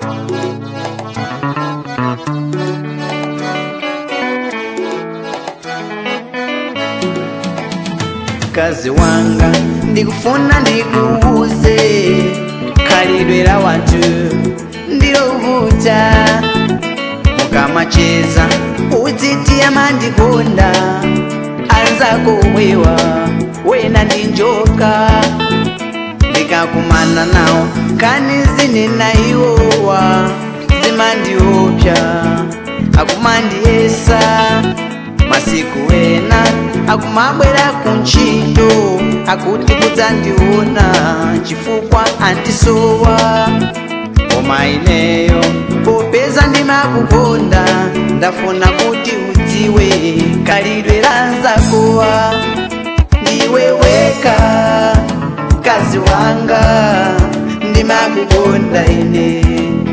mkazi wanga ndikufuna ndikuuze khalidwe la wanthu ndilovuta mukamacheza udziti amandikonda anzako mwewa wena ndi njoka ndikakumana nawo kani zinena iwowa zimandiopsa akumandiyesa masiku ena akumabwera kuntchito akuti kudzandiona chifukwa andisowa koma ineyo popeza ndimakukonda ndafuna kuti udziwe khalidwe la nzakowa ndiwe weka mkazi wanga ndimakukonda ine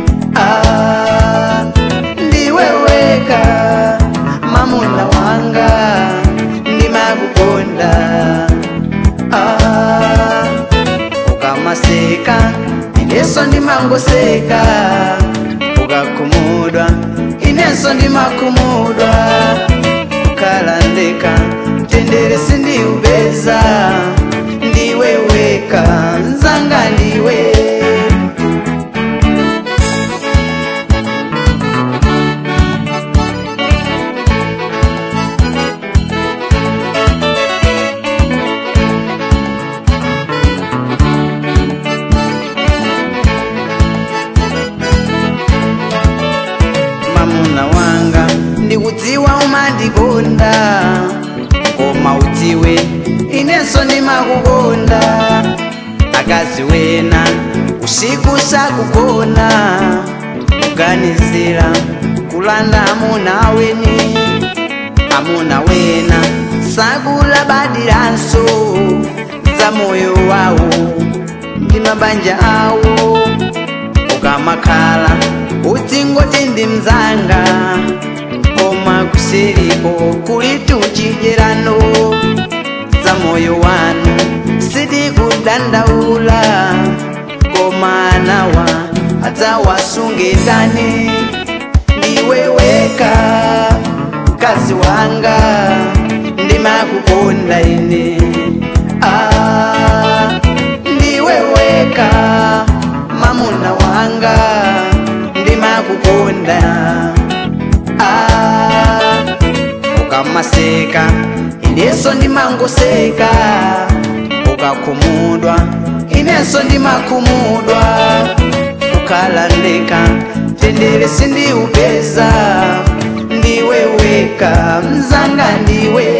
ah, ndiwe weka mamuna wanga ndimakukonda ah, ukamaseka ineso ndimangoseka ukakhumudwa ineso ndimakhumudwa ukalandeka mtendere sindiupeza ndiwe weka nzanga ndiwe mamuna wanga ndikudziwa umandikonda koma udziwe inenso ndimakukonda akazi wena usiku sakugona kuganizira kulanda amuna weni amuna wena sakulabadiranso za moyo wawo ndi mabanja awo ukamakhala udzingoti ndi mzanga koma kusiriko kuli tuchidyerano za moyo wanu sitikudandaula koma anawa adzawasunge ndani ndiwe weka mkazi wanga ndimakukonda ine ah, ndiwe weka mamuna wanga ndimakukonda ah, ukamaseka ineso ndimangoseka ukakhumudwa ineso ndimakhumudwa ukalandeka tendere sindiupeza ndiwe weka mzanga ndiwe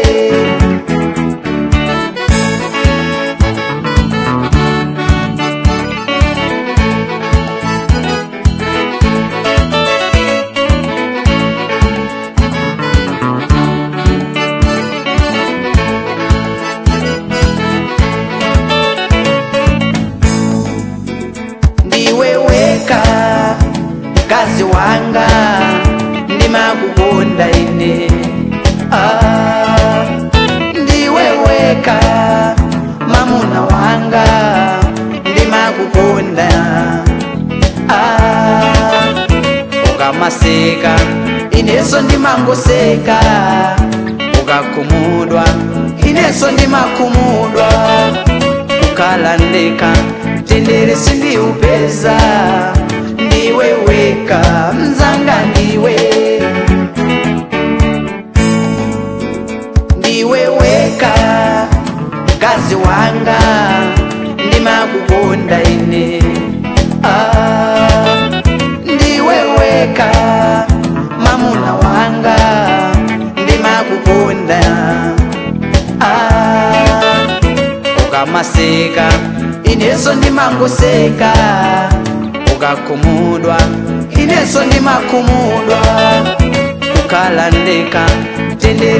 ndiwe weka mkazi wanga ndimakukonda ine ah, ndiwe weka mamuna wanga ndimakukonda ah, ukamaseka ineso ndimangoseka ukakhumudwa ineso ndimakhumudwa ukalandeka tendere sindiupeza ndiwe weka mzanga ndiwe ndiwe weka mkazi wanga ndimakukonda ine ah, ndiwe weka mamuna wanga ndimakukonda ah, ukamaseka ineso ndimangoseka ukakhumudwa ineso ndimakhumudwa ukalandeka tendere